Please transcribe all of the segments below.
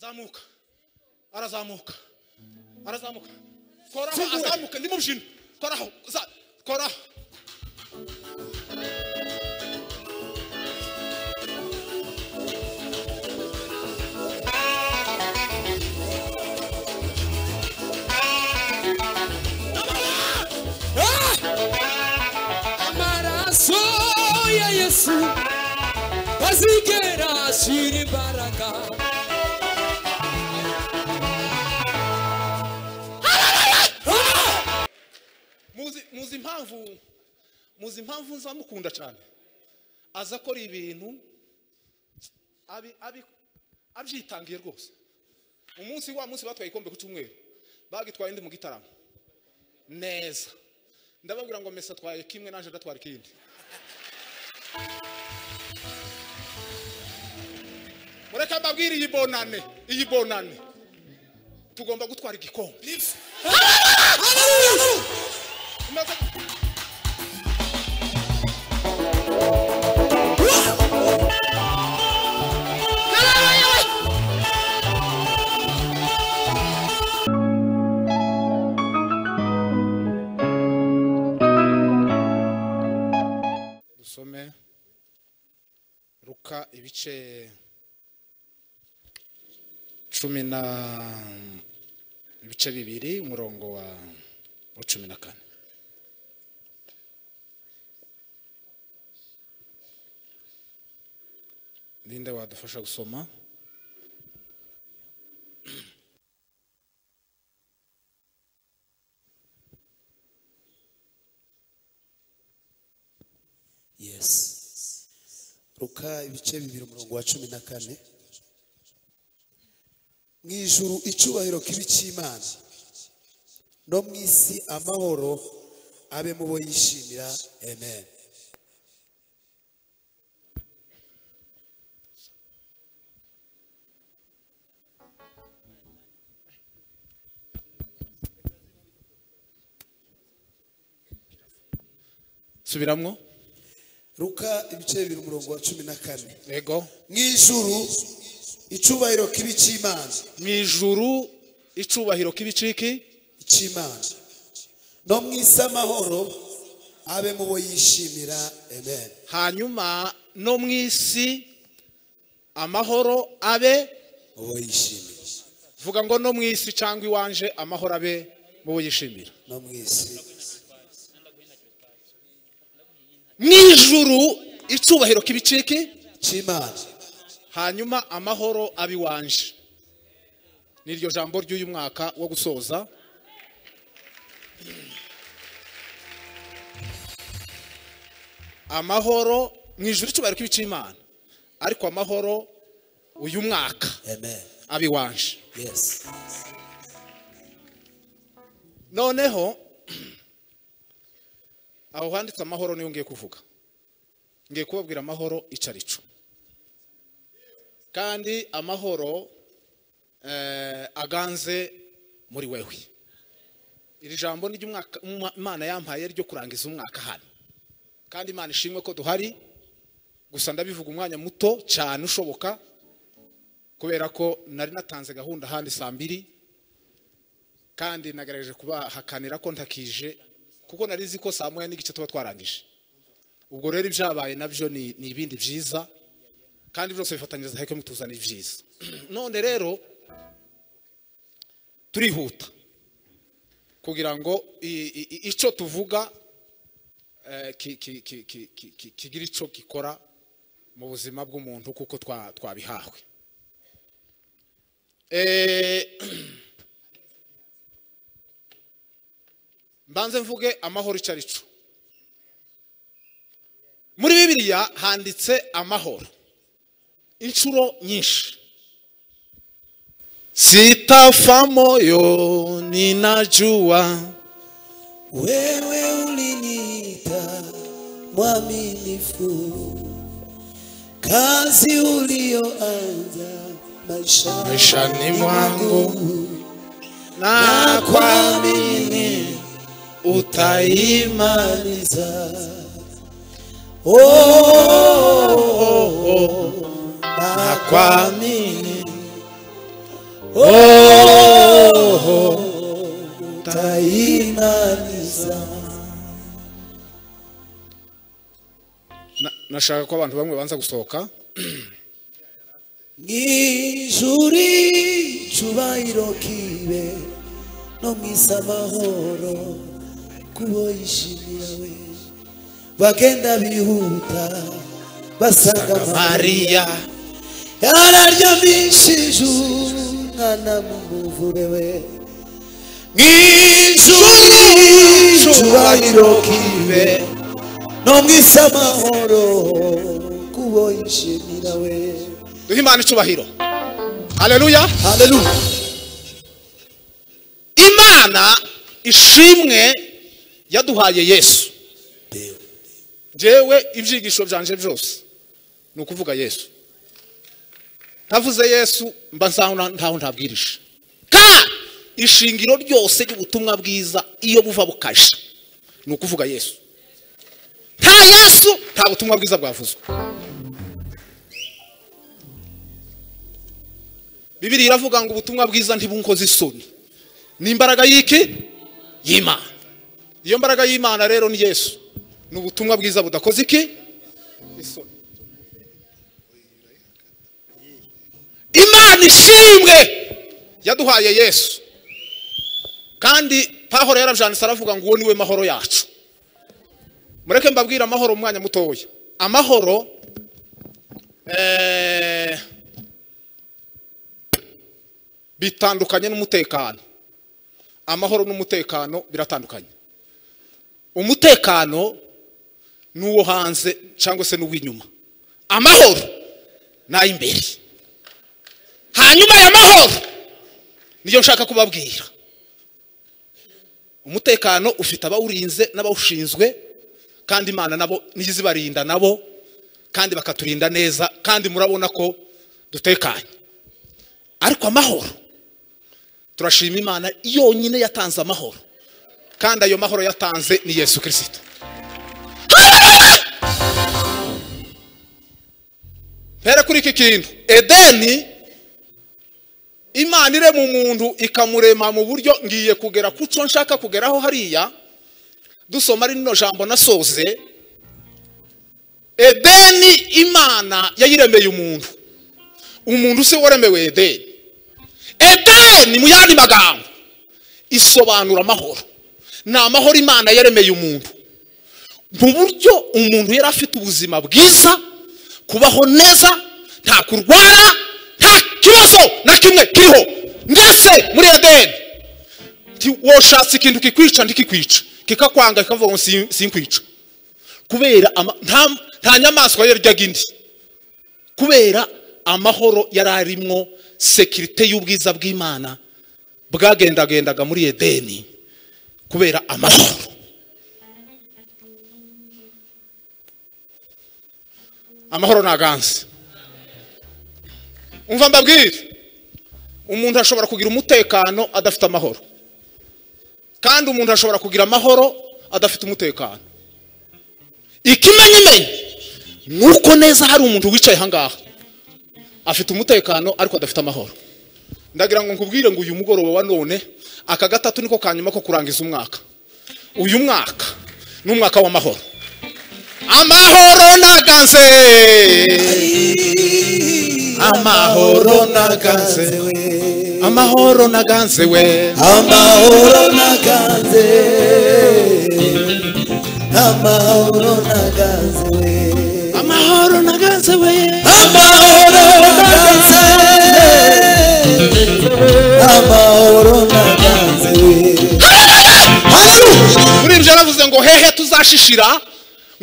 zamuka arazamuka arazamuka koraho azamuka ndi mu mukino koraho za- koraho Ah! amaraso ya yesu azigera ashyira imbaraga Ah! muzi muzi impamvu muzi impamvu nza mukunda cyane aza akora ibintu abi- abi- abyitangiye rwose umunsi wa munsi batwaye igikombe ku cyumweru bagitwaye ndi mu gitaramo neza ndababwira ngo mesa atwaye kimwe naje ndatwara ikindi mureka mbabwire iyi bonane iyi bonane tugomba gutwara igikombe Hallelujah! Maze- dusome ruka ibice cumi na ibice bibiri umurongo wa wa cumi na kane ninde wadufasha gusoma yes ruka ibice bibiri umurongo wa cumi na kane mu ijuru icyubahiro kibi cy'imana no mu isi amahoro abe mu bo yishimira amen subiramwo ruka ibice bibiri umurongo wa cumi na kane yego mu ijuru icyubahiro kibi cy'imana mu ijuru icubahiro k'ibiciki cy'imana no mu isi amahoro abe mu bo yishimira amen hanyuma no mu isi amahoro abe mu bo yishimira vuga ngo no mu isi cyangwa iwanje amahoro abe mu bo yishimira no mu isi mu ijuru icubahiro k'ibiciki cy'imana hanyuma amahoro abe iwanje ni iryo jambo ry'uyu mwaka wo gusoza amahoro mu ijuru icyubahiro cy'imana ariko amahoro uyu mwaka amen abe iwanje yes noneho aho handitse amahoro niyo ngiye kuvuga ngiye kubabwira amahoro icarico kandi amahoro eh, aganze muri wewe iri jambo ni ry'umwaka umwa- imana yampaye ryo kurangiza umwaka hano kandi imana ishimwe ko duhari gusa ndabivuga umwanya muto cyane ushoboka kubera ko nari natanze gahunda ahandi saa mbiri kandi nagerageje kubahakanira ko ntakije kuko nari nzi ko saa moya n'igice tuba twarangije ubwo rero ibyabaye nabyo ni ni ibindi byiza kandi byose bifatanyiriza heke mutuzana ibyiza none rero turihuta kugira ngo i- i- i- icyo tuvuga eh, ki- ki- ki- ki- ki- ki- kigira icyo gikora mu buzima bw'umuntu kuko twa- twabihahwe Eh, mbanze mvuge amahoro icyo ari cyo muri bibiliya handitse amahoro inshuro nyinshi sitafa moyo ninajua wewe uliniita mwaminifu kazi ulioanza maisha maishani mwangu na nakwamini utaima imaliza oh, oh, oh, oh. nakwamini tayimaniza Na- nashaka ko abantu bamwe banza gusohoka mw'ijuri icyubahiro kibe no mu isi amahoro kubo yishimira we bagenda bihuta basanga mariya yararyamishije umwana mu muvure we mw'ijuri icyubahiro kibe no mu isi amahoro kubo yishimira we duhe imana icubahiro haleluya haleluya imana ishimwe yaduhaye yesu njyewe ibyigisho byanje byose ni ukuvuga yesu ntavuze yesu mba nsaho nta- ntaho ntabwirije ka ishingiro ryose ry'ubutumwa bwiza iyo buva bukaje ni ukuvuga yesu nta yesu nta butumwa bwiza bwavuzwe bibiri iravuga ngo ubutumwa bwiza ntibunkoze isoni ni imbaraga y'iki y'imana iyo mbaraga y'imana rero ni yesu ni ubutumwa bwiza budakoze iki Isoni. imana ishimwe yaduhaye yesu kandi pahoro yarabyanditse aravuga ngo uwo niwe mahoro yacu mureke mbabwire amahoro mu mwanya mutoya amahoro eh, bitandukanye n'umutekano amahoro n'umutekano biratandukanye umutekano ni uwo hanze cyangwa se n'uw'inyuma amahoro ni ay'imbere hanyuma aya mahoro niyo nshaka kubabwira umutekano ufite abawurinze n'abawushinzwe kandi imana nabo niyo izibarinda nabo kandi bakaturinda neza kandi murabona ko dutekanye ariko amahoro turashima imana yonyine yatanze amahoro kandi ayo mahoro yatanze ni yesu kirisito mpere kuri iki kintu edeni imana irema umuntu ikamurema mu buryo ngiye kugera ku cyo nshaka kugeraho hariya dusoma rino jambo nasoze edeni imana yayiremeye umuntu umuntu si we waremewe edeni edeni mu yandi magambo isobanura amahoro ni amahoro imana yaremeye umuntu mu buryo umuntu yari afite ubuzima bwiza kubaho neza nta kurwara nta kibazo na kimwe kiriho ndetse muri edeni nti- woshatse ikintu kikwica ntikikwica kikakwanga kikavuga ngo "Sin- sinkwica kubera ama- nta- nta nyamaswa yaryaga indi kubera amahoro yari arimwo sekirite y'ubwiza bw'imana bwagendagendaga muri edeni kubera amahoro amahoro ntaganze umva mbabwire umuntu ashobora kugira umutekano adafite amahoro kandi umuntu ashobora kugira amahoro adafite umutekano ikimenyimenyi ni uko neza hari umuntu wicaye ahangaha afite umutekano ariko adafite amahoro ndagira ngo nkubwire ngo uyu mugoroba wa none aka gatatu niko kanyuma ko kurangiza umwaka uyu mwaka ni umwaka w'amahoro amahoro ntaganze amahoro ntaganze we amahoro ntaganze we amahoro naganze amahoro naganze we amahoro ntaganze we amahoro naganze amahoro naganze we muri ibyo yaravuze ngo hehe tuzashishira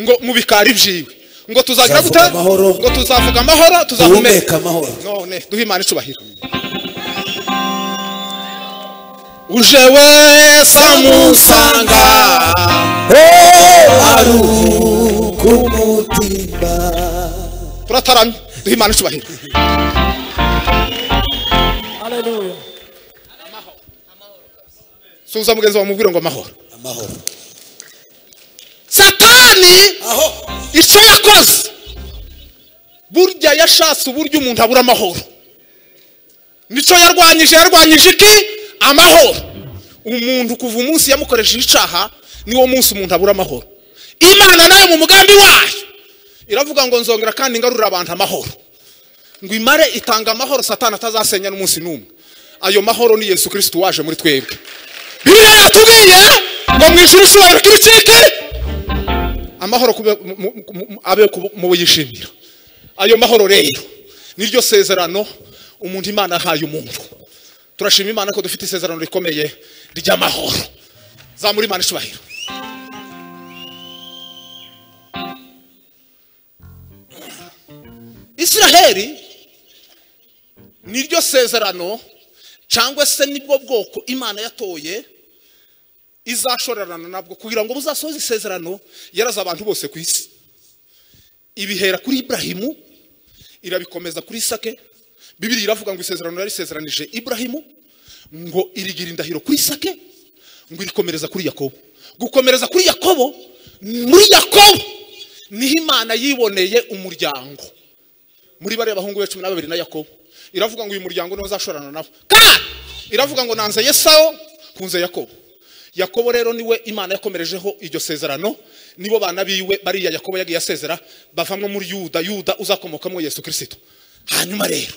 ngo mu bikari byiwe ngo tuzagira Tuzavuga gute amahoro. ngo tuzavuga amahoro tuzahumeka duhumeka amahoro none duhe imana icubahiro uje wese amusanga aruku umutima turataramye duhe imana icubahiro Hallelujah. suza mugenzi wawe mubwire ngo amahoro amahoro satani aho icyo yakoze burya yashatse uburyo umuntu abura amahoro nicyo yarwanyije yarwanyije iki amahoro umuntu kuva umunsi yamukoresheje icaha niwo munsi umuntu abura amahoro imana nayo mu mugambi wayo iravuga ngo nzongera kandi ngarurira abantu amahoro ngo imare itanga amahoro satana atazasenya n'umunsi n'umwe ayo mahoro ni yesu kirisitu waje muri twebwe bibiliya yatubwiye ngo mu ijuru icyubahiro k'ibicike amahoro kube- mu- mu- mu- mu- abe ku- mu bo yishimira ayo mahoro rero niryo sezerano umuntu imana ahaye umuntu turashima imana ko dufite isezerano rikomeye ry'amahoro zamura imana icyubahiro isiraheli niryo sezerano cyangwa se nibwo bwoko imana yatoye izashorerana nabwo kugira ngo buzasohoze isezerano yaraza abantu bose ku isi ibihera kuri iburahimu irabikomeza kuri isake bibiri iravuga ngo isezerano yarisezeranije iburahimu ngo irigira indahiro kuri isake ngo irikomereza kuri yakobo gukomereza kuri yakobo muri yakobo niho imana yiboneye umuryango muri bariya bahungu be cumi na babiri na yakobo iravuga ngo uyu muryango niwo uzashorana nabo kandi iravuga ngo nanze yesawo hunze yakobo yakobo rero niwe imana yakomerejeho iryo sezerano nibo bana biwe bariya yakobo yagiye asezera bavamwo muri yuda yuda uzakomokamwo yesu kirisito hanyuma rero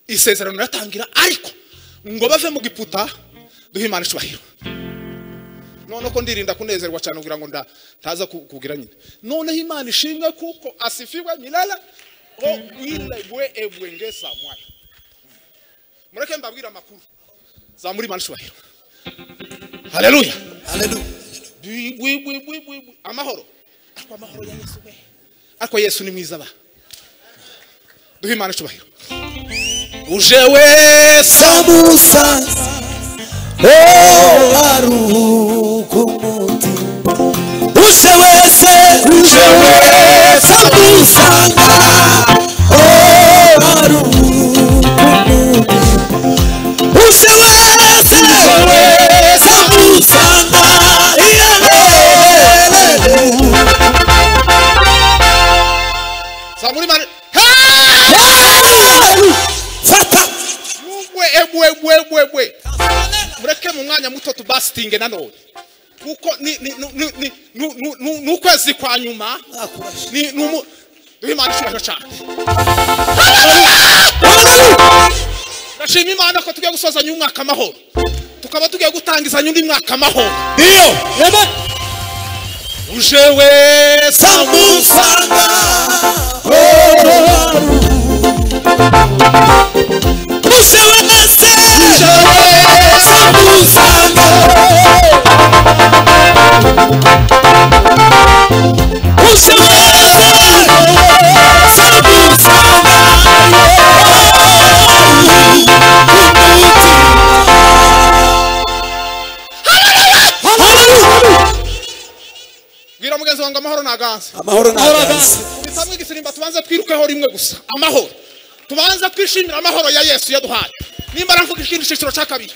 isezerano riratangira ariko ngo bave mu giputa duhe imana icyubahiro noneho ko ndirinda kunezerwa cyane kugira ngo nda- ntaza ku- kubwira nyine noneho imana ishimwe kuko asifiwe milala o wilegwe ebwengeza mwana mureke mbabwire amakuru zamura imana icyubahiro haleluya haleluya Bwi- bwi- bwi- bwi- bwi- bwi- amahoro ariko amahoro ya yesu we ariko yesu ni mwiza ba duhe imana icyubahiro uje wese samusa oh aruhuka umutima uje wese uje wese amusanga oh aruhuka umutima uje wese uje wese amusanga zamura imana Hey! fata Mugwe egwe egwe egwe egwe. Mureke mu mwanya muto tubasitinge nanone. Kuko ni ni ni- ni ni nu- nu- nu- ni ukwezi kwa nyuma ni ni umu duhe Imana icyubahiro cyane. Ndashima Imana ko tugiye gusozanya umwaka amahoro. Tukaba tugiye gutangizanya undi mwaka amahoro. Iyo uje wese samusanga uje wese uje wese amusanga uje wese wese amusanga bwira mugenzi wanjye amahoro naganze. amahoro agaze. Bitamwe igisimba tubanze twirukeho rimwe gusa amahoro. Tubanze twishimira amahoro ya Yesu yaduhaye. Nimba navuga ikindi cyiciro cya kabiri.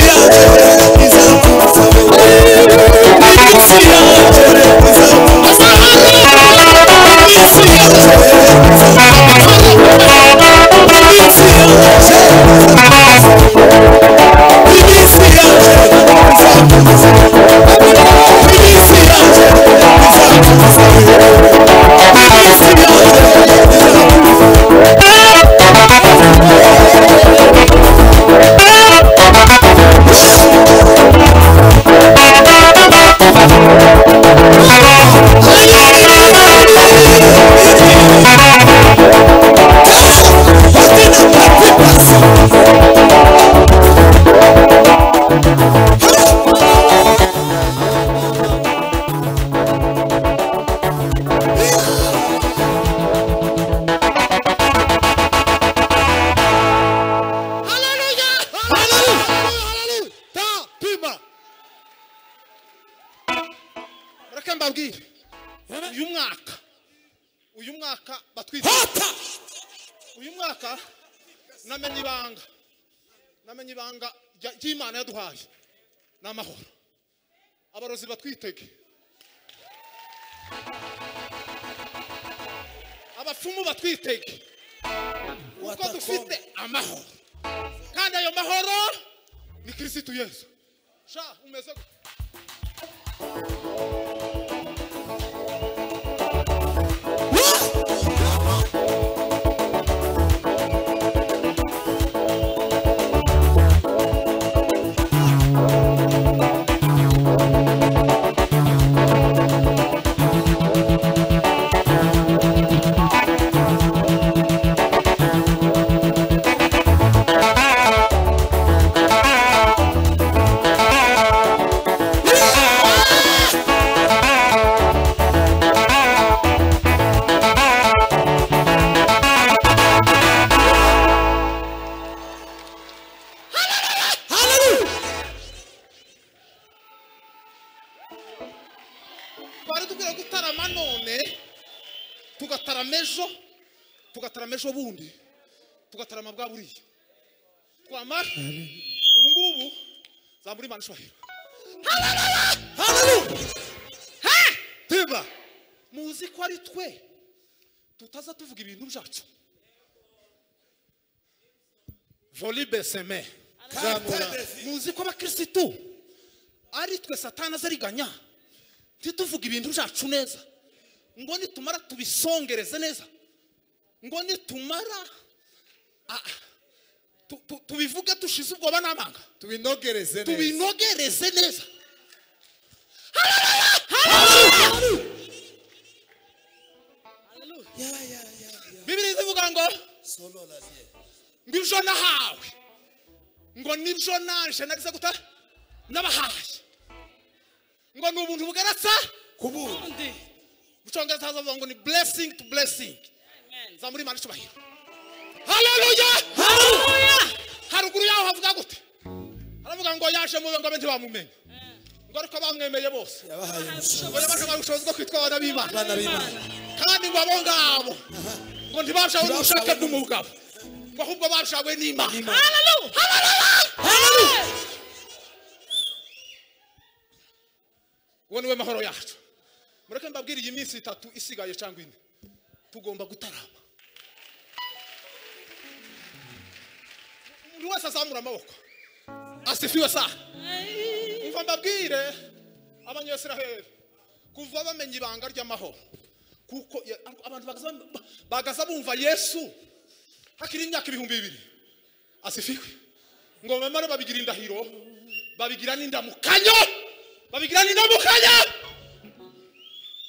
Yeah. mbabwire uyu mwaka uyu mwaka batwite hata uyu mwaka namenye ibanga namenye ibanga rya- ry'imana yaduhaye ni amahoro abarozi batwitege abapfumu batwitege kuko Watakoma. dufite amahoro kandi ayo mahoro ni kirisitu yesu sha umeze gute? twari dukwiye gutarama none tugatarama ejo tugatarama ejo bundi tugatarama bwa buriya twamara ubu ngubu zambura imana ishwahiro teba muzi ko ari twe tutaza tuvuga ibintu byacu volibe seme zamura muzi ko abakirisitu ari twe satana azariganya ntituvuge ibintu byacu neza ngo nitumara tubisongereze neza ngo nitumara ah, tu- tu- tubivuge dushize ubwoba n'amanga tubinogereze neza tubinogereze neza Ya, ya, ya, ya. bibiri zivuga ngo Solo la vie. ngo ibyo nahawe ngo nibyo naje narize guta n'abahaye ngo ni ubuntu bugeratsa kubura mu cyongereza hazavuga ngo ni blessing to blessing zamura imana icyubahiro haleluya haleluya haruguru yaho havuga gute haravuga ngo yaje mu ngo abe ntibamumenye ngo ariko bamwemeye bose yabahaye ngo yabashe kubaha ubushobozi bwo kwitwa abana b'imana abana b'imana kandi ngo abo ngabo ngo ntibashawe n'ubushake bw'umugabo ngo ahubwo bashawe n'imana Haleluya! Haleluya! uwo niwe mahoro yacu mureke mbabwire iyi minsi itatu isigaye cyangwa ine tugomba gutarama umuntu wese azamura amaboko asifiwe saa umva mbabwire abanyesiraheli kuva bamenya ibanga ry'amahoro kuko ya- abantu bagaza bam- bagaza bumva yesu hakiri imyaka ibihumbi bibiri asifiwe ngo bamare babigira indahiro babigira n'indamukanyo babigira n'indamukanyo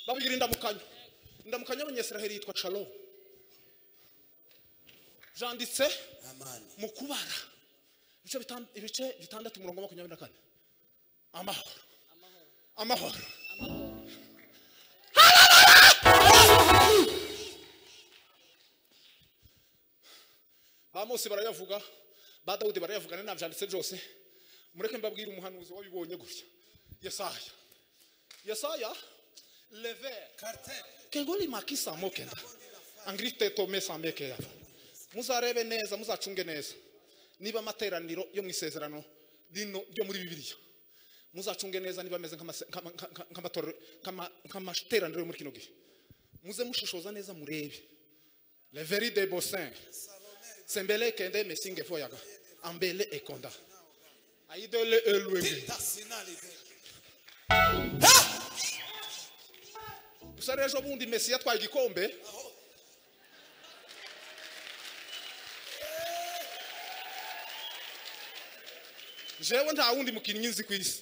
babigira indamukanyo indamukanyo y'abanyesiraheli yitwa shalom janditse amani mu kubara ibice bitan- ibice bitandatu umurongo wa makumyabiri na kane amahoro amahoro Hallelujah! ba mose barayavuga ba dawudi barayavuga na nabyanditse byose mureke mbabwire umuhanuzi wabibonye gutya yesaya yesaya lever kengoli makisa mokenda angrite tome sameke yava muzarebe neza muzacunge neza niba amateraniro yo mu isezerano rino ryo muri bibiliya muzacunge neza niba ameze nk'amase- nk'ama- nka- nk'amatorero- nk'ama- nk'amateraniro yo muri kino gihe muze mushishoza neza murebe leveri de bosin sembele kende mesinge foyaga ambele ekonda aidole elwenge gusa rero ejo bundi mesi yatwaye igikombe jewe nta wundi mukinnyi nzi ku isi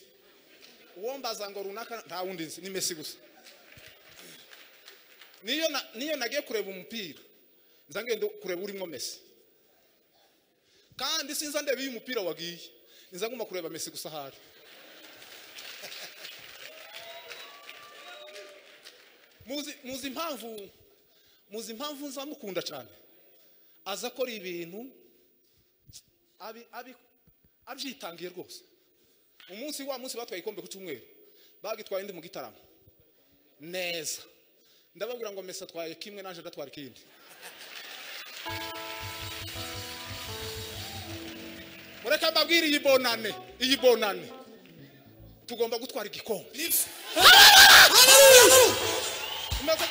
uwo mbaza ngo runaka nta wundi nzi ni mesi gusa niyo na- niyo nagiye kureba umupira nza ngenda kureba urimo mesi kandi sinza ndeba iyo umupira wagiye nza nguma kureba mesi gusa ahari muzi muzi impamvu muzi impamvu nzamukunda cyane aza akora ibintu abi- abi- abyitangiye rwose umunsi wa munsi batwaye igikombe ku cyumweru bagitwaye ndi mu gitaramo neza ndababwira ngo mesa atwaye kimwe naje ndatwara ikindi mureka mbabwire iyi bonane iyi bonane tugomba gutwara igikombe Maze-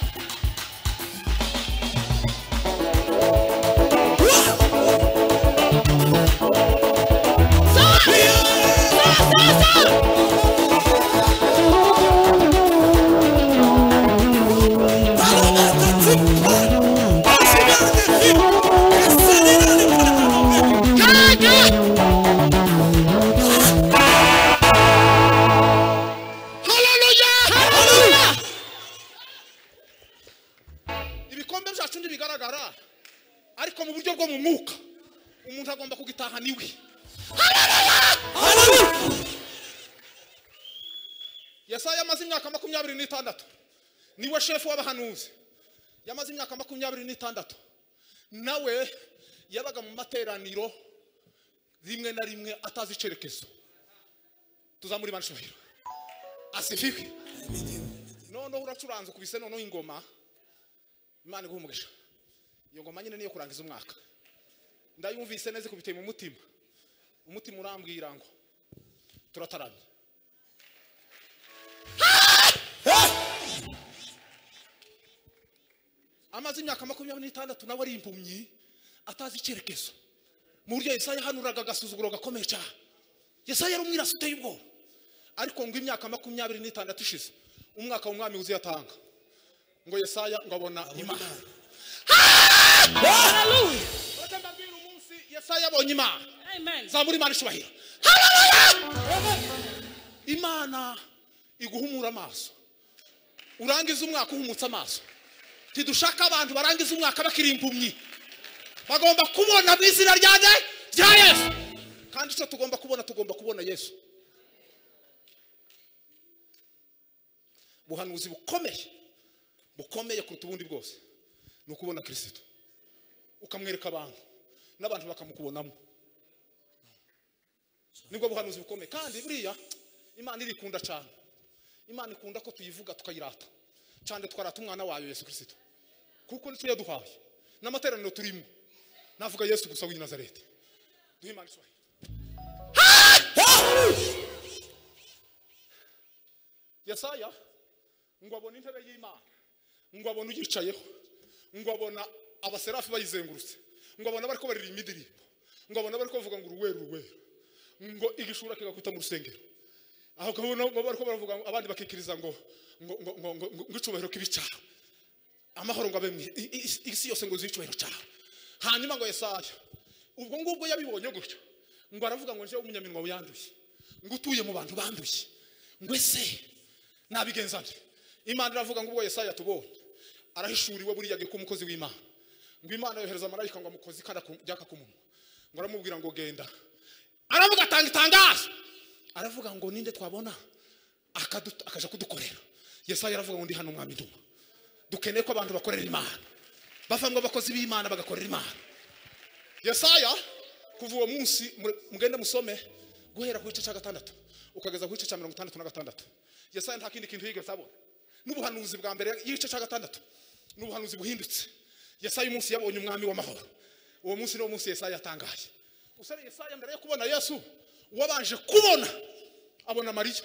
ibikombe byacu ntibigaragara ariko mu buryo bwo mu mwuka umuntu agomba kugitaha niwe yesaya yamaze imyaka makumyabiri n'itandatu niwe shefu w'abahanuzi yamaze imyaka makumyabiri n'itandatu nawe yabaga mu materaniro rimwe na rimwe atazi icyerekezo tuzamuri banshobero asifiwe noneho uracuranze ukubise noneho ingoma imana iguha umugisha iyo ngoma nyine niyo kurangiza umwaka ndayumvise neza ikubiteye mu mutima umutima urambwira ngo turataramye amaze imyaka makumyabiri n'itandatu nawe ari impumyi atazi icyerekezo mu buryo yesaya yahanuraga agasuzuguro gakomeye cyane yesaya yari umwirasi uteye ubwoba ariko ngo imyaka makumyabiri n'itandatu ishize umwaka w'umwami wuzuye atanga ngo yesaya ngo abona imana Reka mbabwire umunsi yesaya abonye imana Amen. zamura imana ishubahiro imana iguhumura amaso urangiza umwaka uhumutse amaso ntidushaka abantu barangiza umwaka bakiri impumyi bagomba kubona mu izina ryanjye rya yesu kandi icyo tugomba kubona tugomba kubona yesu ubuhanuzi bukomeye bukomeye kuruta ubundi bwose ni ukubona kirisito ukamwereka abantu n'abantu bakamukubonamo nibwo buhanuzi bukomeye kandi buriya imana irikunda cyane imana ikunda ko tuyivuga tukayirata cyane twarata umwana wayo yesu kirisito kuko nicyo yaduhaye n'amateraniro turimo navuga yesu gusa w'i nazareti duhe imana ishobora yesaya ngo abone intebe y'imana ngo abone uyicayeho ngo abona abaserafi bayizengurutse ngo abona bari ko baririmba indirimbo ngo abona bari kuvuga ngo uruweru uruweru ngo igishura kigakubita mu rusengero aho kabona ngo bari ko baravuga ngo- abandi bakikiriza ngo ngo ngo ngo ngo ngo- ngo icyubahiro kibi cyawe amahoro ngo abe mu i- i- isi yose ngo uzuye icyubahiro cyawe hanyuma ngo yesaya ubwo ngubwo yabibonye gutyo ngo aravuga ngo njyewe umunyaminwa wiyanduye ngo utuye mu bantu banduye ngo ese nabigenza bye imana iravuga ngo ubwo yesaya tubonye arahishuriwe buriya agikuba umukozi w'imana ngo imana yohereza amarayika ngo amukoze ikara ku- ryaka ku munwa ngo aramubwira ngo genda aravuga atanga itangazo aravuga ngo ninde twabona akaduta- akaja kudukorera yesaya aravuga ngo ndi hano umwami nduma dukeneye ko abantu bakorera imana bavamo abakozi b'imana bagakorera imana yesaya kuva uwo munsi mure- mugende musome guhera ku gice cya gatandatu ukageza ku gice cya mirongo itandatu na gatandatu yesaya nta kindi kintu yigeze abona n'ubuhanuzi bwa mbere y'igice cya gatandatu n'ubuhanuzi buhindutse yesaya umunsi yabonye umwami w'amahoro uwo munsi niwo munsi yesaya yatangaye usare yesaya mbere yo kubona yesu uwabanje kubona abona mariya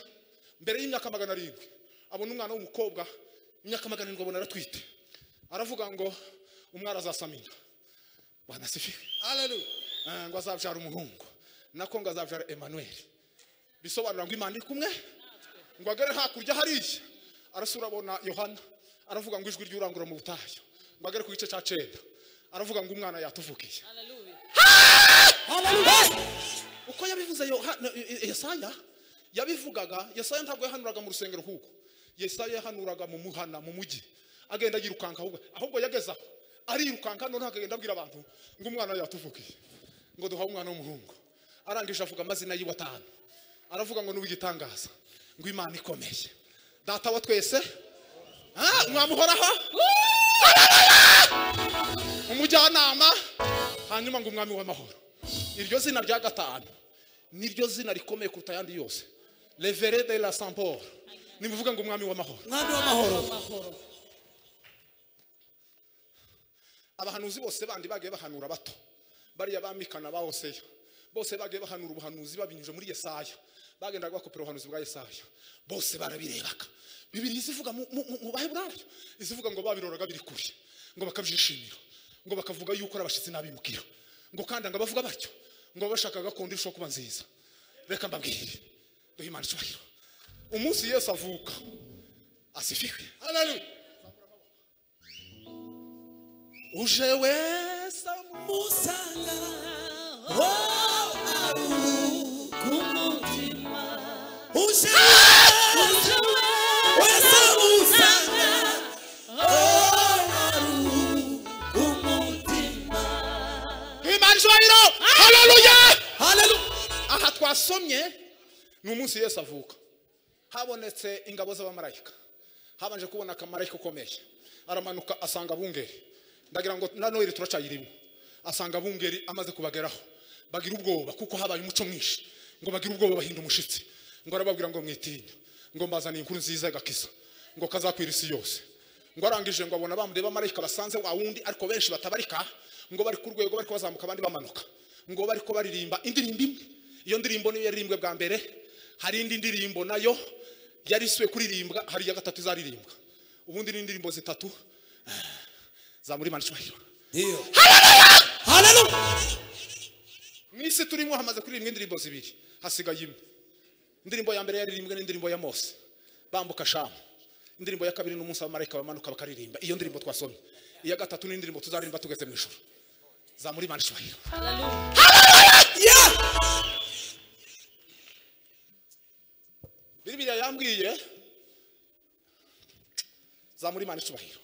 mbere y'imyaka magana arindwi abona umwana w'umukobwa imyaka magana arindwi abona aratwite aravuga ngo umwana azasamira wanasifiwe Eh, ngo azabyara umuhungu nako ngo azabyara emmanuel bisobanura ngo imana iri kumwe ngo agere hakurya hariya arasura abona yohana aravuga ngo ijwi ry'urangurura mu butayu ngo agere ku gice cya cyenda aravuga ngo umwana yatuvukiye Hallelujah. uko yabivuze Yohana- eh, yesaya yabivugaga yesaya ntabwo yahanuraga mu rusengero kuko yesaya yahanuraga mu muhana mu mujyi agenda yirukanka ahubwo ahubwo yageze aho arirukanka none akagenda abwira abantu ngo umwana yatuvukiye ngo duhawe umwana w'umuhungu arangije avuga amazina yiwe atanu aravuga ngo n'uw'igitangaza ngo imana ikomeye data wa twese ah, mwamuhoraho umujyanama hanyuma ngo umwami w'amahoro iryo zina rya gatanu niryo zina rikomeye kuruta ayandi yose revere de la samporo ni muvuga ngo umwami w'amahoro mwami w'amahoro abahanuzi bose bandi bagiye bahanura bato bariya bamikana ba hoseya bose bagiye bahanura ubuhanuzi babinyujije muri yesaya bagendaga bakopera ubuhanuzi bwa yesaya bose barabirebaga bibiri izivuga mu- mu mu baheburayo izivuga ngo babiroraga biri kure ngo bakabyishimira ngo bakavuga yuko ari abashyitsi n'abimukira ngo kandi ngo bavuga batyo ngo bashaka gakondo irushaho kuba nziza reka mbabwire duhe imana icyubahiro umunsi yesu avuka asifiwe haleluya uje wese musanga wowe aru ku mutima uje uje wese musanga ku mutima duhe imana icyubahiro haleluya haleluya aha twasomye ni umunsi yesu avuka habonetse ingabo z'abamarayika habanje kubona akamarayika ukomeye aramanuka asanga abungeri ndagira ngo na noheli turacayirimo asanga abungeri amaze kubageraho bagira ubwoba kuko habaye umuco mwinshi ngo bagire ubwoba bahinda umushitsi ngo arababwira ngo mwitinya ngo mbazaniye inkuru nziza y'agakiza ngo kazakwira isi yose ngo arangije ngo abona bamureba amarayika basanze wa wundi ariko benshi batabarika ngo bari ku rwego bariko bazamuka abandi bamanuka ngo bariko baririmba indirimbo imwe iyo ndirimbo niyo yaririmbwe bwa mbere hari indi ndirimbo nayo yari isubiye kuririmbwa hari iya gatatu izaririmbwa ubundi ni indirimbo zitatu zamura imana icyubahiro niyo mu isi turimo hamaze kuririmba indirimbo zibiri hasigaye imwe indirimbo ya mbere yaririmbwe n'indirimbo ya mose bambuka shamu indirimbo ya kabiri n'umunsi abamarayika bamanuka bakaririmba iyo ndirimbo twasomye iya gatatu n'indirimbo tuzaririmba tugeze mu ijoro zamura imana icyubahiro bibiriya yambwiye zamura imana icyubahiro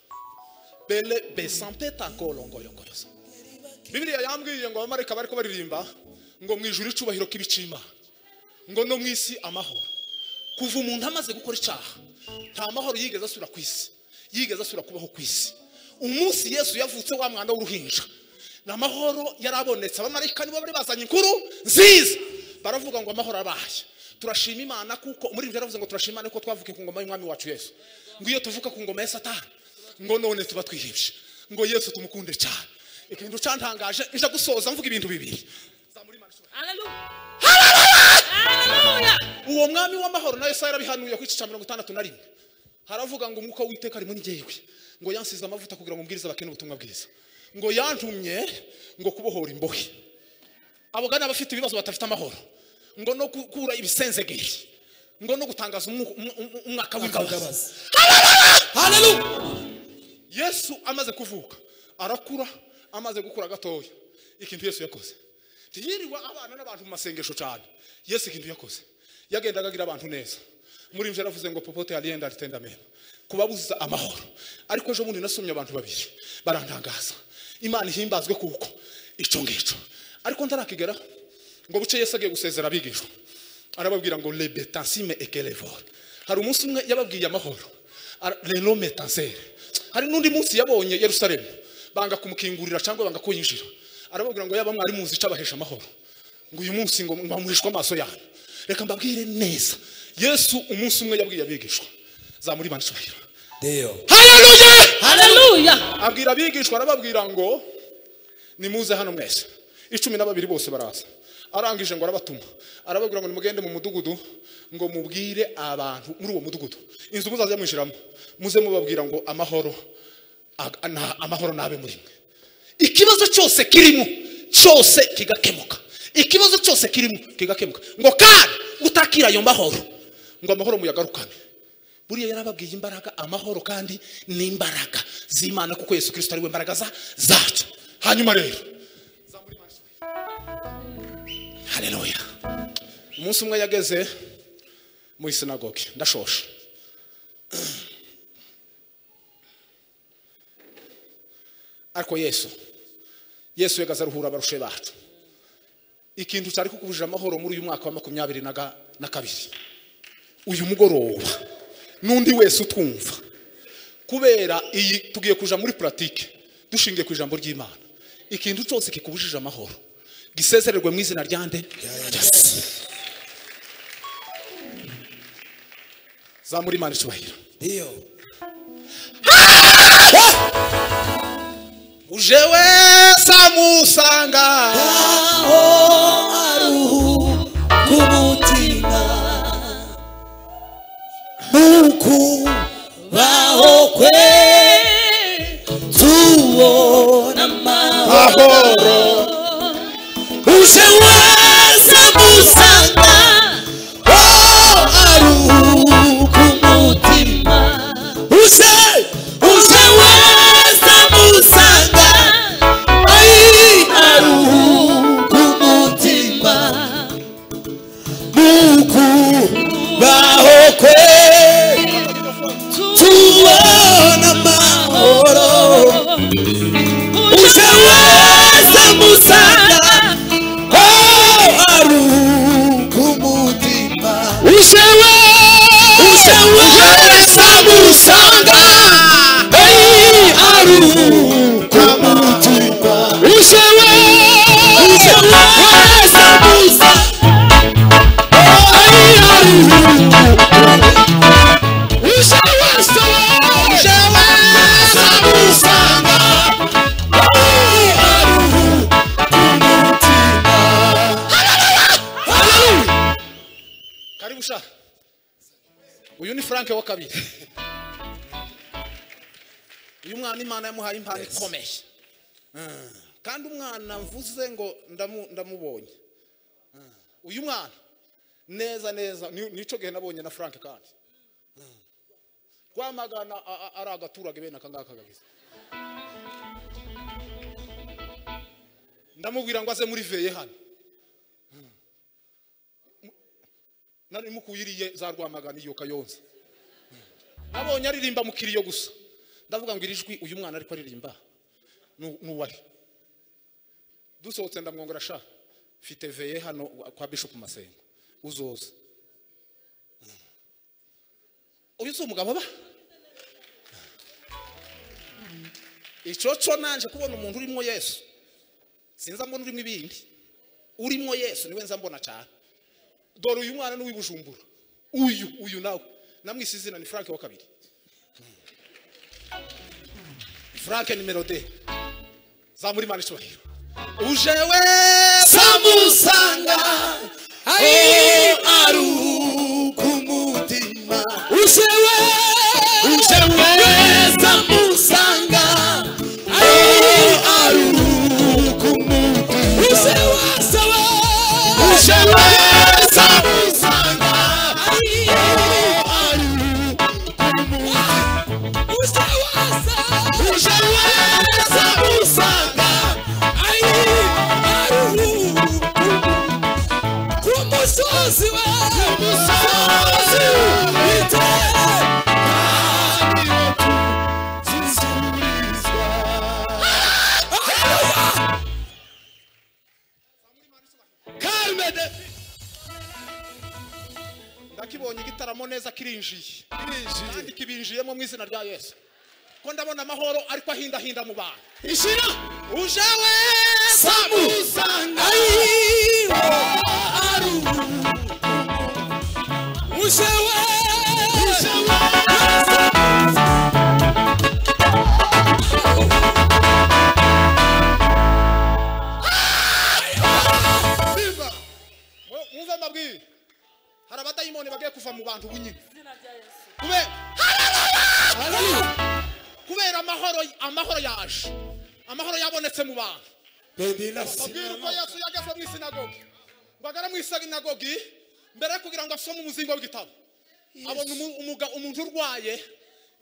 bele besampeta kolongoyongoyoza bibiriya yambwiye ngo abamarayika bari baririmba ngo mu ijuru icyubahiro k'ibicima ngo no mu isi amahoro kuva umuntu amaze gukora icyaha nta mahoro yigeze asubira ku isi yigeze asubira kubaho ku isi umunsi yesu yavutse wa mwana w'uruhinja ni amahoro yarabonetse abamarayika nibo bari bazanye inkuru nziza baravuga ngo amahoro abaye turashima imana kuko muri ibyo yaravuze ngo turashima imana kuko twavukiye ku ngoma y'umwami wacu yesu ngo iyo tuvuka ku ngoma ya satani ngo none tuba twihebye ngo yesu tumukunde cyane ikintu cyantangaje nja gusoza mvuga ibintu bibiri uwo mwami w'amahoro nayo saa yarabihanuye ku igice cya mirongo itandatu na rimwe haravuga ngo umwuka w'iteka ari muri njyewe ngo yansize amavuta kugira ngo umbwirize abakene ubutumwa bwiza ngo yantumye ngo kubohora imbohe abogana abafite ibibazo batafite amahoro ngo no gukura ibisenzegeri ngo no gutangaza umwu- umu- umu- umwaka w'imbabazi akababaza haleluya yesu amaze kuvuka arakura amaze gukura gatoya ikintu yesu yakoze ntiyiriwe abana n'abantu mu masengesho cyane yesu ikintu yakoze yagendaga agira abantu neza muri ibyo yaravuze ngo popote yariyenda aritenda mema kubabuza amahoro ariko ejo bundi nasomye abantu babiri barantangaza imana ihimbazwe kuko icyo ngicyo ariko ndarakigeraho ngo buce yesu agiye gusezera abigishwa arababwira ngo lebetansime ekelevore hari umunsi umwe yababwiye amahoro Ara- rero metanseri hari n'undi munsi yabonye yerusalemu banga kumukingurira cyangwa banga kuyinjira arababwira ngo yaba mwari muzi icabahesha amahoro ngo uyu munsi ngo bamuhishwe amaso yanyu reka mbabwire neza yesu umunsi umwe yabwiye abigishwa zamura imana icyubahiro niyo haleluya abwira abigishwa arababwira ngo nimuze hano mwese icumi na babiri bose baraza arangije ngo arabatuma arababwira ngo nimugende mu mudugudu ngo mubwire abantu muri uwo mudugudu inzu muzajya mwishyiramo muze mubabwira ngo amahoro ag- na- amahoro nabe muri mwe ikibazo cyose kirimo cyose kigakemuka ikibazo cyose kirimo kigakemuka ngo kandi utakira ayo mahoro ngo amahoro muyagarukane buriya yarababwiye imbaraga amahoro kandi ni imbaraga z'imana kuko yesu kirisito ari we mbaraga za- zacu hanyuma rero haleluya umunsi umwe yageze mu isinagogi ndashoshe ariko yesu yesu yagaze aruhura abarushe bacu ikintu cyari kukubujije amahoro muri uyu mwaka wa makumyabiri na ga- na kabiri uyu mugoroba n'undi wese utwumva kubera iyi tugiye kuja muri puratike dushingiye ku ijambo ry'imana ikintu cyose kikubujije amahoro gisezererwe mu izina rya nde Yes. zamura imana icyubahiro ndiyo uje we samusanga aho aruhuka umutima nuku baho kwe tubona amahoro ahoro uje waza musanga aho aruhuka umutima uje uje waza musanga ayi aruhuka umutima nuku baho kwe tubona amahoro uje waza musanga aho aruhuka umutima uje we uje waza musanga Hey, aruhuka umutima uje we uje waza musanga aruhuka uje wese uje wese musanga aruhuka umutima karibu sha uyu ni frank wa kabiri uyu mwana imana yamuhaye impano ikomeye Mm. kandi umwana mvuze ngo ndamu- ndamubonye Mm. uyu mwana neza neza ni- nico gihe nabonye na frank kandi Mm. rwamagana a- a- ari agaturage bene aka ngaka gabiza ndamubwira ngo aze muri veye hano nari mukuyiriye za rwamagana iyo kayonza nabonye aririmba mu kiriyo gusa ndavuga ngo iri jwi uyu mwana ariko aririmba nu- nuwari dusohotse ndamwongora sha mfite veye hano kwa bishop masengo uzoza uyu si umugabo ba icyo cyo nanje kubona umuntu urimo yesu sinza mbona urimo ibindi urimo yesu niwe nza mbona cyane dore uyu mwana n'uwibujumbura uyu uyu nawe namwise izina ni frank wa kabiri frank nimero de zamura imana icyubahiro uje we samusanga ayi aruhuka umutima uje we uje weza musanga ayi aruhuka umutima uje weza we uje weza musanga ayi aruhuka umutima uje weza uje weza musanga ayi aruhuka umutima kumusozi we kumusozi witera ndakibonye igitaramo neza kirinjiye kandi kibinjiyemo mu izina rya yesu ko ndabona amahoro ariko ahindahinda mu bantu ishira uje we samusanga ayi aruhuka uje we uje we Mu- mwumve amabwire hari abadayimoni bagiye kuva mu bantu ubu nyine kubera amahoro amahoro yaje amahoro yabonetse mu bantu babwira uko yesu yageze mu isinagogi bagara mu isinagogi mbere yo kugira ngo asome umuzingo w'igitabo abona umu- umuga- umuntu urwaye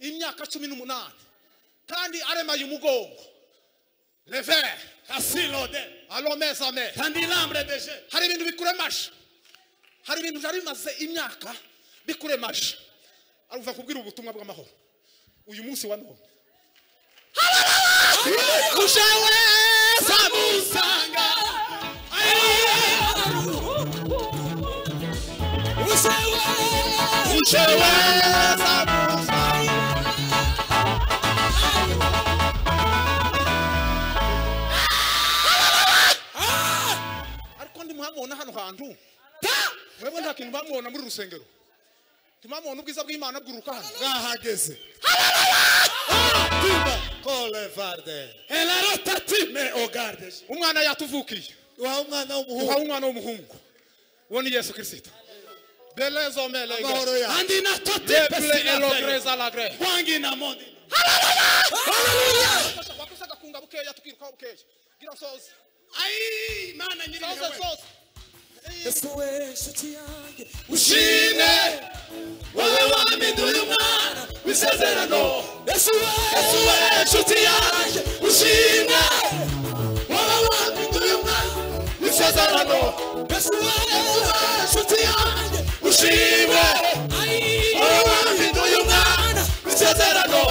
imyaka cumi n'umunani kandi aremaye umugongo levere asilode alomezame kandi lambre deje hari ibintu bikuremaje hari ibintu byari bimaze imyaka bikuremaje aruva kubwira ubutumwa bw'amahoro uyu munsi wa none uje weza musanga uje weza musanga ariko ndi muhamubona hano hantu mwebwe nta kintu mwamubona muri rusengero tuma mubona ubwiza bw'imana bwuruka hano bwahageze tuba kole varde elarotatime ogarde umwana yatuvukiye wa umwana w'umuhungu duhawe umwana w'umuhungu uwo ni yesu kirisito belezome amahoro yawe andi na toti lebre elogreza lagre wangi na mondi wakosaga kunga bukeya tukirukaho bukeya gira soze ayi mana nyiri soze wewe soze yesu we nshuti yanjye ushime wowe wamiduye umwana w'isezerano yesu we yesu we nshuti yanjye ushime wowe wamiduye umwana w'isezerano yesu we yesu we nshuti yanjye ushime wowe wamiduye umwana w'isezerano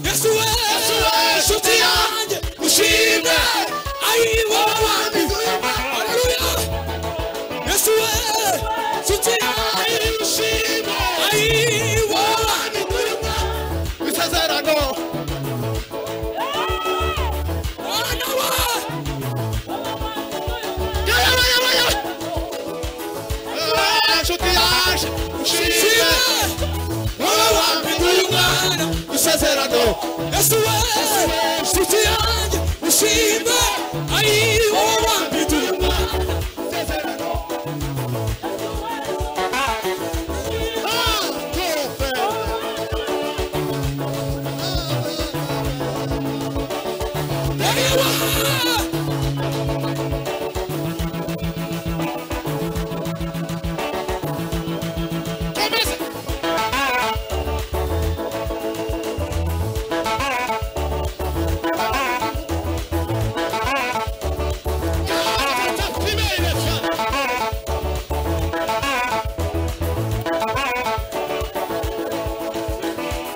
yesu we yesu we nshuti yanjye ushime wowe wamiduye umwana haleluya yesu we nshuti yanjye ayi ushime wowe wamiduye umwana bisezerano mwana wawe Eh, nshuti yaje ushime wowe wambiduye umwana isezerano yesu we nshuti yanjye ushimbe ayiwo wambiduye umwana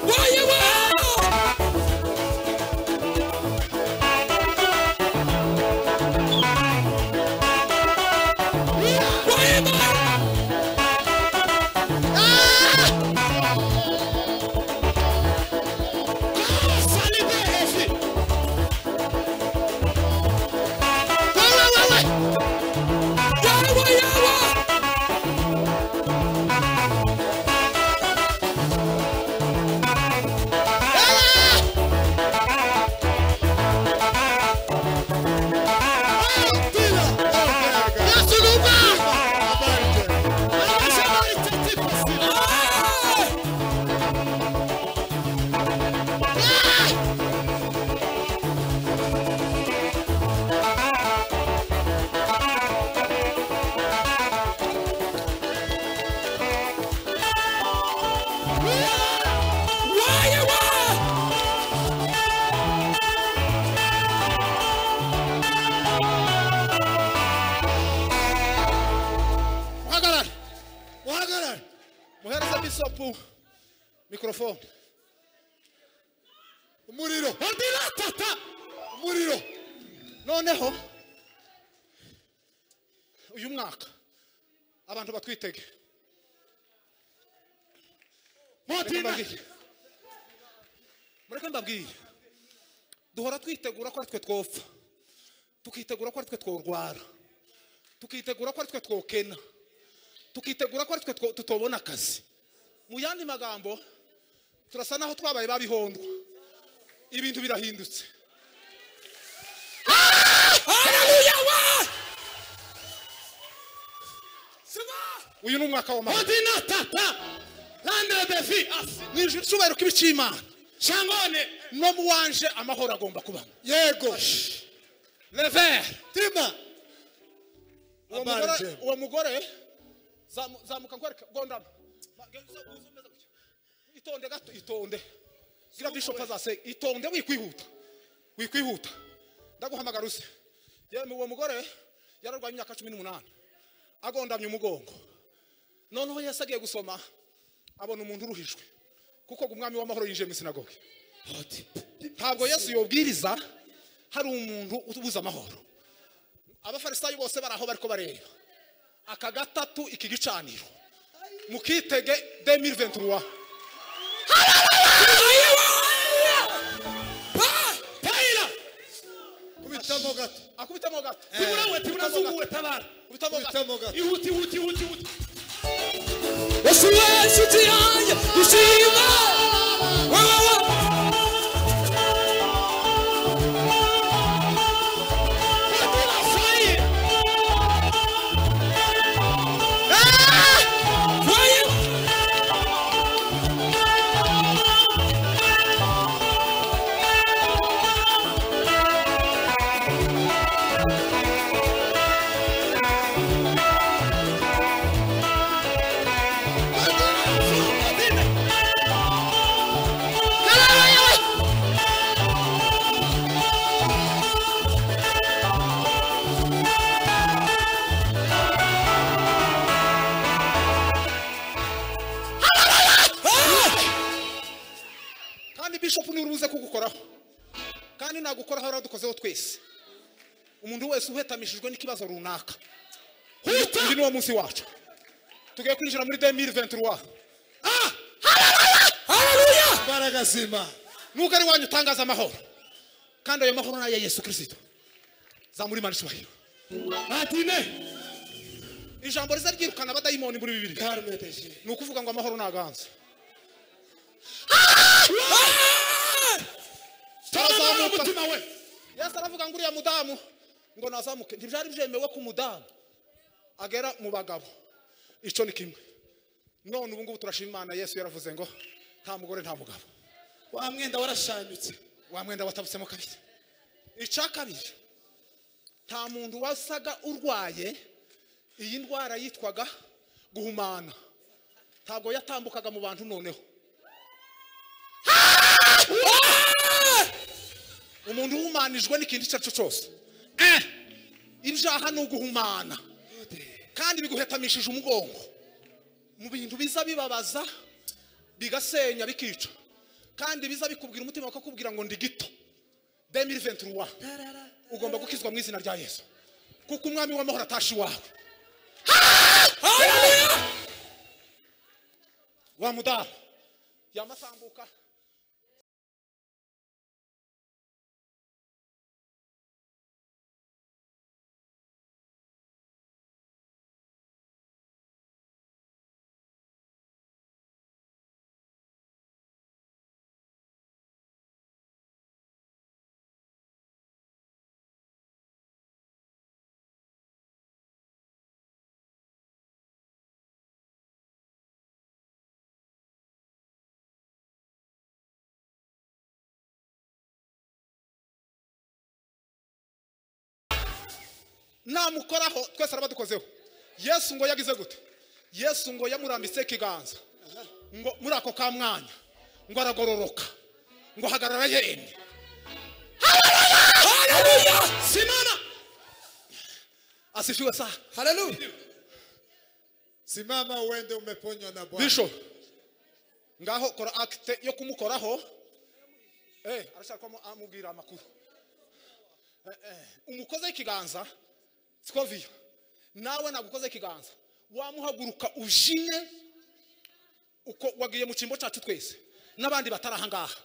wayewe wayewe yawe yawe wayewe muhagarare wahagarara muhereze bisopu mikorofone umuriro ondiratata umuriro noneho uyu mwaka abantu batwitege Mureke modina mbabwire. mureke mbabwire duhora twitegura ko ari twe twopfa tukitegura ko ari twe tworwara tukitegura ko ari twe twokena tukitegura ko ari twe two- tutobona akazi mu yandi magambo turasa naho twabaye babihondwa ibintu birahindutse haleluya wa uyu ni umwaka w'amahoro ondinatata landre de vi asi mu ijuru icyubahiro kibi cy'imana shangone no mu wanje amahoro agomba kubamo yego revere tima uwo Habari mugore njema. uwo mugore zamu- zamuka nkwereke gondama Ma- ge- uza- uza umeze gutya. itonde gato itonde gira bishop azase itonde wikwihuta wikwihuta ndaguhamagara uze yemwe uwo mugore yararwaye imyaka cumi n'umunani agondamye umugongo noneho yesu agiye gusoma abona umuntu uruhijwe kuko ngo umwami w'amahoro yinjiye mu isinagoge ntabwo yesu yobwiriza hari umuntu ubuze amahoro abafarisayo bose bari aho bariko bareba aka gatatu iki gicaniro mukitege 2023 taira kubitamo gato akubitamo gato tiburawe tiburazunguwe tabara Kubitamo gato. ihuti ihuti ihuti ihuti yesu we nshuti yanjye bishopu niwe urubuze kugukoraho kandi nagukoraho yaradukozeho twese umuntu wese uhetamishijwe n'ikibazo runaka huta uyu ni wo munsi wacu tugiye kwinjira muri 2023 imbaraga zima nubwo ari wanyu utangaza amahoro kandi ayo mahoro ni aya yesu kirisito zamura imana icyubahiro atine ijambo riza ryirukana abadayimoni muri bibiri karme teshi ni ukuvuga ngo amahoro ni aganze tarazamuka Tarazamuka. umutima we yesu aravuga ngo uriya mudamu ngo nazamuke ntibyari byemewe ko umudamu agera mu bagabo icyo ni kimwe none ubu ngubu turashima imana yesu yaravuze ngo nta mugore nta mugabo wa mwenda warashanyutse wa mwenda watabutsemo kabiri icya kabiri nta muntu wasaga urwaye iyi ndwara yitwaga guhumana ntabwo yatambukaga mu bantu noneho umuntu uhumanijwe n'ikindi icyo ari cyo cyose Eh, ibyaha ni uguhumana kandi biguhetamishije umugongo mu bintu biza bibabaza bigasenya bikica kandi biza bikubwira umutima bakakubwira ngo ndi gito 2021 ugomba gukizwa mu izina rya yesu kuko umwami w'amahoro atashe iwawe wa mudamu yamatambuka namukoraho twese arabadukozeho yesu ngo yagize gute yesu ngo yamurambitse ikiganza ngo muri ako ka mwanya ngo aragororoka ngo hagarara yemye simana asifiwe saa haleluya simama uende umeponywa na bwana bisho ngaho kora akite yo kumukoraho eh arashaka ko amu- amubwira amakuru Eh, eh, umukoze ikiganza siko viyo nawe nagukoze ikiganza wamuhaguruka ujine uko wagiye mu cyimbo cyacu twese n'abandi batari aha ngaha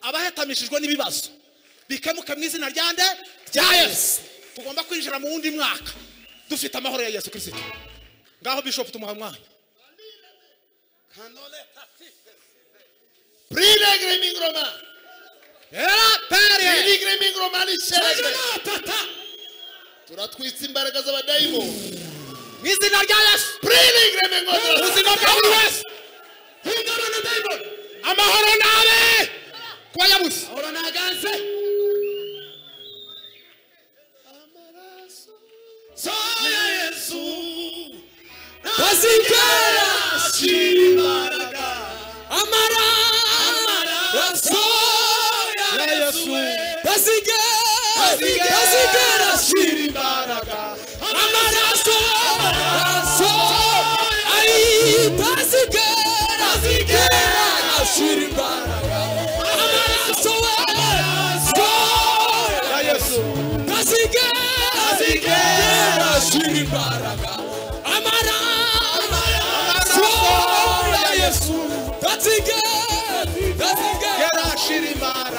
abahetamishijwe n'ibibazo bikemuke mu izina rya nde rya yesu tugomba kwinjira mu wundi mwaka dufite amahoro ya yesu kirisito ngaho bishopu tumuha umwanya Prilegre mingroma. era pere Prilegre mingroma lishelegre. tata Turatwitsa imbaraga z'abadayimoni. mu izina rya yesu Prilegre mingroma. ubuzima bwa buri wese hungana na diamond amahoro nabe kuba yabuze ahora naganze so ya yesu bazigera ashira imbaraga amara amaraso ya yesu bazigera bazigera ashira imbaraga amaraso amaraso ari bazigera bazigera ashira imbaraga amaraso amaraso ya yesu bazigera bazigera ashira imbaraga amara amaraso ya yesu bazigera bazigera yarashira imbaraga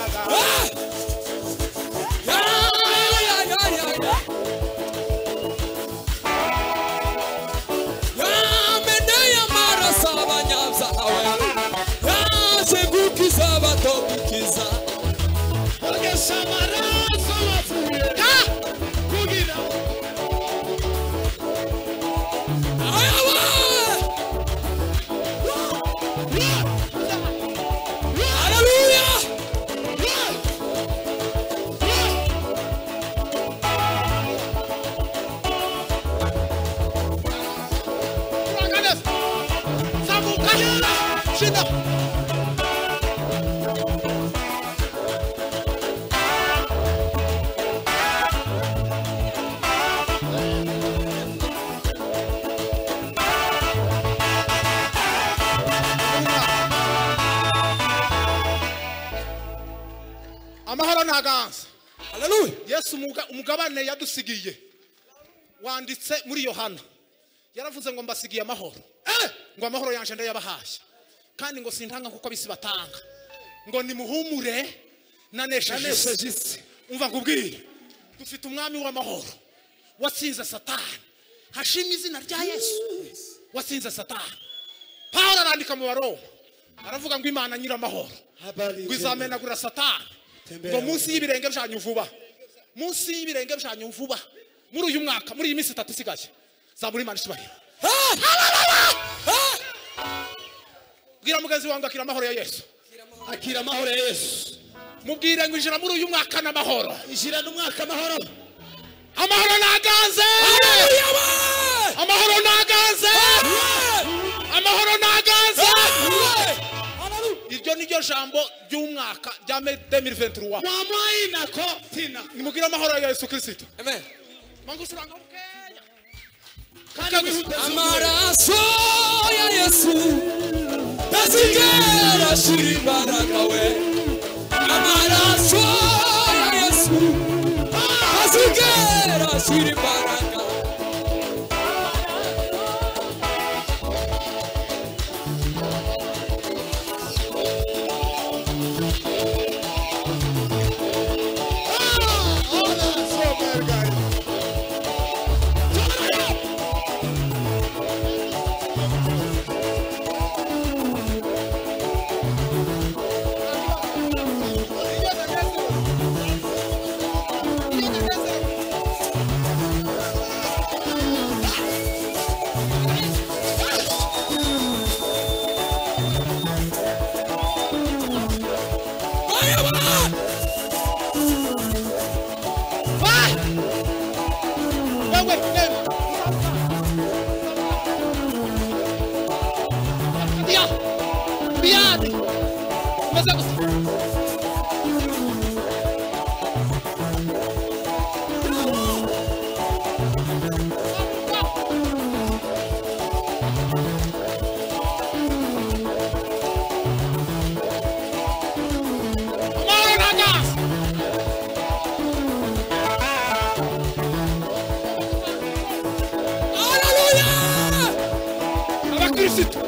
ogesha amaraso wapfuye kugira zamuka shida umuhaganza haleluya yesu umuga- umugabane yadusigiye wanditse muri yohana yaravuze ngo mbasigiye amahoro Eh! ngo amahoro yanjye ndayabahaye kandi ngo sintanga kuko abisi batanga ngo nimuhumure nanesheje isi nanesheje isi umva nkubwire dufite umwami w'amahoro watsinze satani hashimwe izina rya yesu watsinze satani pawulo arandika mu baroma aravuga ngo imana nyir'amahoro habari ngo izamenagura satani ngo munsi y'ibirenge byanyu vuba munsi y'ibirenge byanyu vuba muri uyu mwaka muri iyi minsi itatu isigaye zamura imana icyubahiro bwira mugenzi wanjye akira amahoro ya yesu akira amahoro ya yesu mubwire ngo injira muri uyu mwaka n'amahoro ishyira n'umwaka amahoro amahoro naganze amahoro naganze amahoro naganze iryo ni ryo jambo ry'umwaka rya 2021 wamuhaye inako tina nimubwire amahoro ya yesu kirisito Amen. mangusiranga bukeya kandi wihutira amaraso ya yesu tazigera ashira imbaraga we amaraso ya yesu tazigera ashira imbaraga wewe nenda ya biadi umeze gusa Amahoro n'agazi. abakirisitu